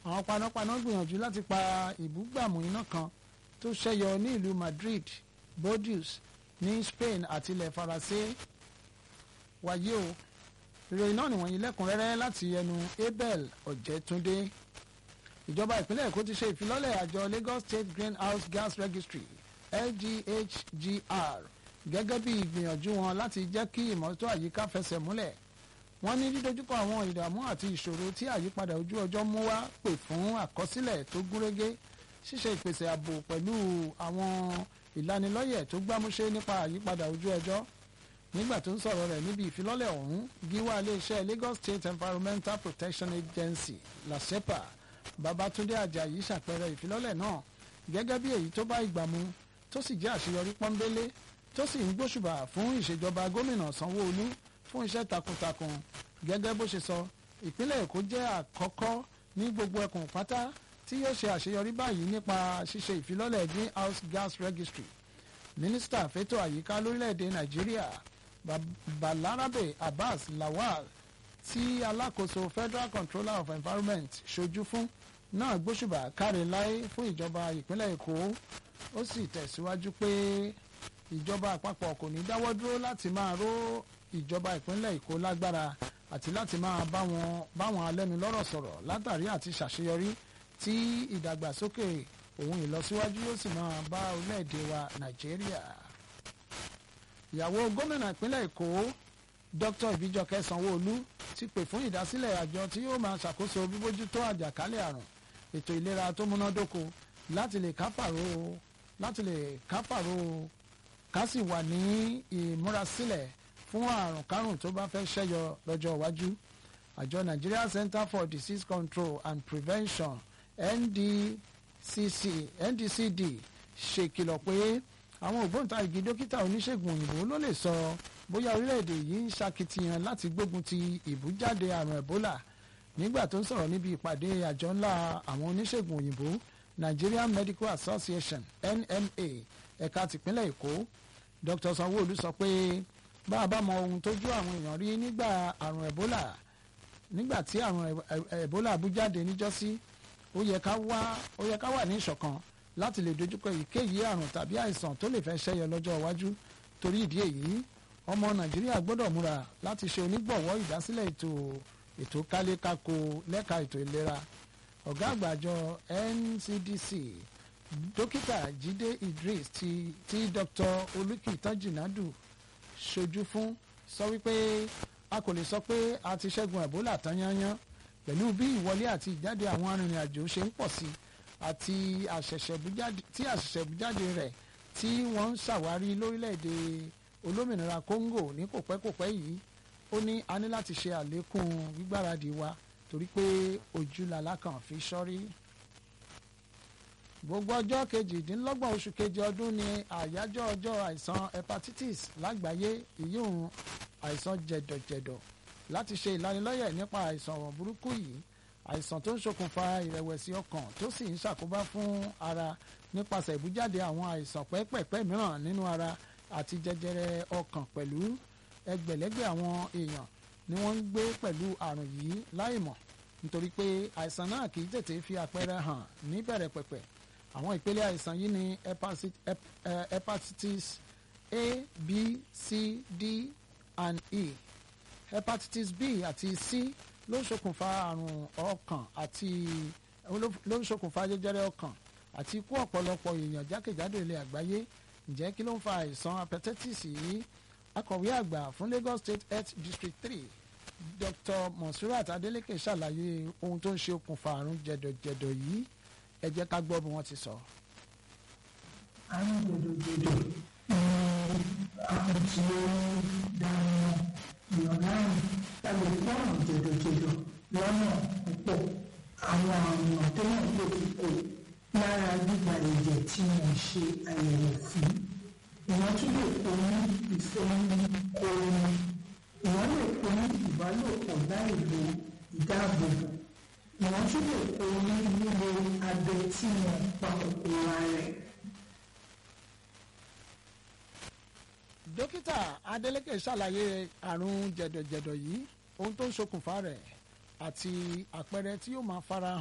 àwọn panápaná gbìyànjú láti pa ìbúgbàmù iná kan tó ṣẹ́yọ ní ìlú Madrid Bordeaux ní Spain àti ilẹ̀ Faransé wáyé o ìròyìn náà nìwọ̀nyí lẹ́kùnrẹ́rẹ́ láti ẹnu Abel Ọ̀jẹ̀túndé ìjọba ìpínlẹ̀ Èkó ti ṣe ìfilọ́lẹ̀ àjọ Lagos State Greenhouse Gas Registry LGHGR gẹ́gẹ́ bí ìgbìyànjú wọn láti jẹ́ kí ìmọ́tótó àyíká fẹsẹ̀ múlẹ̀ wọ́n ní dídójúkọ àwọn ìdààmú àti ìṣòro tí àyípadà ojú ọjọ́ mú wá pè fún àkọsílẹ̀ tó gúnrégé ṣíṣe ìpèsè ààbò pẹ̀lú àwọn ìlanilọ́yẹ̀ tó gbámúṣé nípa àyípadà ojú ọjọ́ nígbà tó ń sọ̀rọ̀ rẹ̀ níbi ìfilọ́lẹ̀ ọ̀hún gíwá iléeṣẹ́ Lagos State Environmental Protection Agency LASEPA Babatunde Ajayi ṣàpẹẹrẹ ìfilọ́lẹ̀ náà gẹ́gẹ́ bí èyí tó bá ìgbà mu tó sì jẹ́ àṣeyọrí pọ́nbélé tó sì ń gbóṣùbà fún ìṣèjọba gómìnà Sanwó-Olú fún iṣẹ́ takuntakun gẹ́gẹ́ bó ṣe sọ ìpínlẹ̀ Èkó jẹ́ àkọ́kọ́ ní gbogbo ẹkùn pátá tí yóò ṣe àṣeyọrí báyìí nípa ṣíṣe ìfilọ́lẹ̀ greenhouse gas registry mínísítà fẹ́tọ̀ àyíká lórílẹ̀‐èdè Nàìjíríà Balarabe Abbas Lawal tí alákòóso Federal Controller of Environment ṣojú fún náà gbóṣùbà káre láé fún ìjọba ìpínlẹ̀ Èkó ó sì tẹ̀síwájú pé ìjọba àpapọ̀ kò ní dáwọ́ dúró láti máa ró ìjọba ìpínlẹ̀ Èkó lágbára àti láti máa bá wọn bá wọn alẹ́nulọ́rọ̀ sọ̀rọ̀ látàrí àti ṣàṣeyọrí tí ìdàgbàsókè òun ìlọsíwájú yóò sì máa bá orílẹ̀-èdè wa Nàìjíríà. ìyàwó gómìnà ìpínlẹ̀ Èkó Dr. Ìbíjọkẹ́ Sanwó-Olú ti pè fún ìdásílẹ̀ àjọ tí yóò máa ṣàkóso bíbójútó àjàkálẹ̀ àrùn ètò ìlera tó múnádóko láti lè kápàró láti lè kápàró ká sì wà ní ìmúrasílẹ̀ fún àrùn kárùn tó bá fẹ́ ṣẹ́yọ lọ́jọ́ iwájú àjọ Nigeria Center for Disease Control and Prevention NDCC NDCD ṣèkìlọ̀ pé àwọn ògbóǹtarìgì dókítà oníṣègùn òyìnbó ló lè sọ bóyá orílẹ̀-èdè yìí ń ṣakitiyan láti gbógun ti ìbújáde àrùn Ebola nígbà tó ń sọ̀rọ̀ níbi ìpàdé àjọ ńlá àwọn oníṣègùn òyìnbó Nigerian Medical Association NMA ẹ̀ka tìpínlẹ̀ Èkó Dr. Sanwó-Olú sọ pé bá a bá mọ ohun tójú àwọn èèyàn rí nígbà àrùn Ebola nígbà tí àrùn Ebola bú jáde níjọ́sí ó yẹ ká wá ó yẹ ká wà ní ìṣọ̀kan láti lè dojúkọ èyíkéyìí àrùn tàbí àìsàn tó lè fẹ́ ṣẹ́yọ lọ́jọ́ iwájú torí ìdí èyí ọmọ Nàìjíríà gbọ́dọ̀ múra láti ṣe onígbọ̀wọ́ ìdásílẹ̀ ètò ètò kálékáko lẹ́ka ètò ìlera ọ̀gá àgbà àjọ NCDC dókítà Jídé Idris ti ti Dr. Olùkìtàn Jìnàdù ṣojú fún sọ wípé a kò lè sọ pé a ti ṣẹ́gun Ebola tán yányán pẹ̀lú bí ìwọlé àti ìjáde àwọn arìnrìn-àjò ṣe ń pọ̀ sí àti àṣẹ̀ṣẹ̀bújáde rẹ̀ tí wọ́n ń ṣàwárí lórílẹ̀‐èdè olómìnira Congo ní kòpẹ́kòpẹ́ yìí ó ní a ní láti ṣe àlékún gbígbáradì wa torí pé ojú làlá kan fi ṣọ́rí gbogbo ọjọ́ kejìdínlọ́gbọ̀n oṣù kejì ọdún ni àyájọ́ ọjọ́ àìsàn hepatitis lágbàáyé ìyóhun àìsàn jẹ̀dọ̀jẹ̀dọ̀ láti ṣe ìlanilọ́yẹ̀ nípa àìsàn burúkú yìí àìsàn tó ń ṣokùnfà ìrẹ̀wẹ̀sì ọkàn tó sì ń ṣàkóbá fún ara nípasẹ̀ ìbújáde àwọn àìsàn pẹ́pẹ̀pẹ́ mìíràn nínú ara àti jẹjẹrẹ ọkàn pẹ̀lú ẹgbẹ̀lẹ́gbẹ̀ àwọn èèyàn ni wọ́n ń gbé pẹ̀lú àrùn yìí láìmọ̀ nítorí pé àìsàn náà kì í tètè fi àpẹẹrẹ hàn níbẹ̀rẹ̀ pẹ̀pẹ̀ àwọn ìpele àìsàn yìí ni hepatitis A B C D and E hepatitis B àti C ló ń ṣokùnfà àrùn ọkàn àti ló ń ṣokùnfà jẹjẹrẹ ọkàn àti ikú ọ̀pọ̀lọpọ̀ èèyàn jákèjádò ilẹ̀ àgbáyé ǹjẹ́ kí ló ń fa àìsàn hepatitis yìí akọ̀wé àgbà fún Lagos State Health District three Dr. Monsurat Adeleke ṣàlàyé ohun tó ń ṣe okùnfà àrùn jẹ̀dọ̀jẹ̀dọ̀ yìí ẹ jẹ́ ká gbọ́ bí wọ́n ti sọ. àrùn jẹ̀dọ̀jẹ̀dọ̀ ni àrùn tí ó dáná ìyọ̀láyìn tàbí fọ́ọ̀mù jẹ̀dọ̀jẹ̀dọ̀ lọ́nà púpọ̀ àwọn àrùn àtẹ́yìn ló ti kó lára gbígba ẹ̀jẹ̀ tí wọ́n ṣe àyẹ̀wò fún ìwọ́n tún lè kó ní ìfẹ́yín kóoru ìwọ́n lè kó ní ìbálòpọ̀ láì lo ìdáàbòbò ìwọ́n tún lè kó ní lílo abẹ tí wọ́n pa kòkòrò ààrẹ. dókítà Adeleke ṣàlàyé àrùn jẹ̀dọ̀jẹ̀dọ̀ yìí ohun tó ń ṣokùnfà rẹ̀ àti àpẹẹrẹ tí yóò máa fara